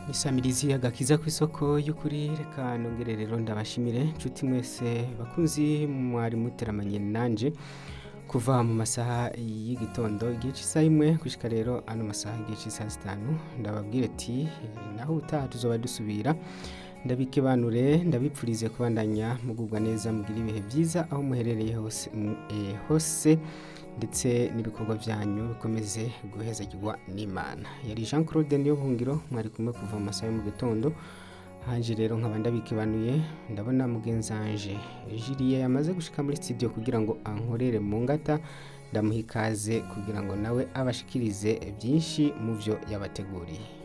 isamirizi agakiza ku isoko y'ukuri reka nongere rero ndabashimire nshuti mwese bakunzi mwari muteramanye nanje kuva mu masaha y'igitondo igihe cy'isaha imwe gushika rero ano masaha igihe cy'isaha zitanu ndababwira ati naho utaha tuzoba dusubira ndabikebanure ndabipfurize kubandanya mugubwa neza mugira ibihe byiza aho muherereye hose mu- eh, hose ndetse n'ibikorwa byanyu bikomeze guhezagirwa n'imana yari jean claude niyo buhungiro mwari kumwe kuva mu masaha yo mu gitondo hanje rero nkaba ndabikebanuye ndabona mugenzanje jiriye yamaze gushika muri studio kugira ngo ankorere mu ngata ndamuha ikaze kugira ngo nawe abashikirize byinshi mu byo yabateguriye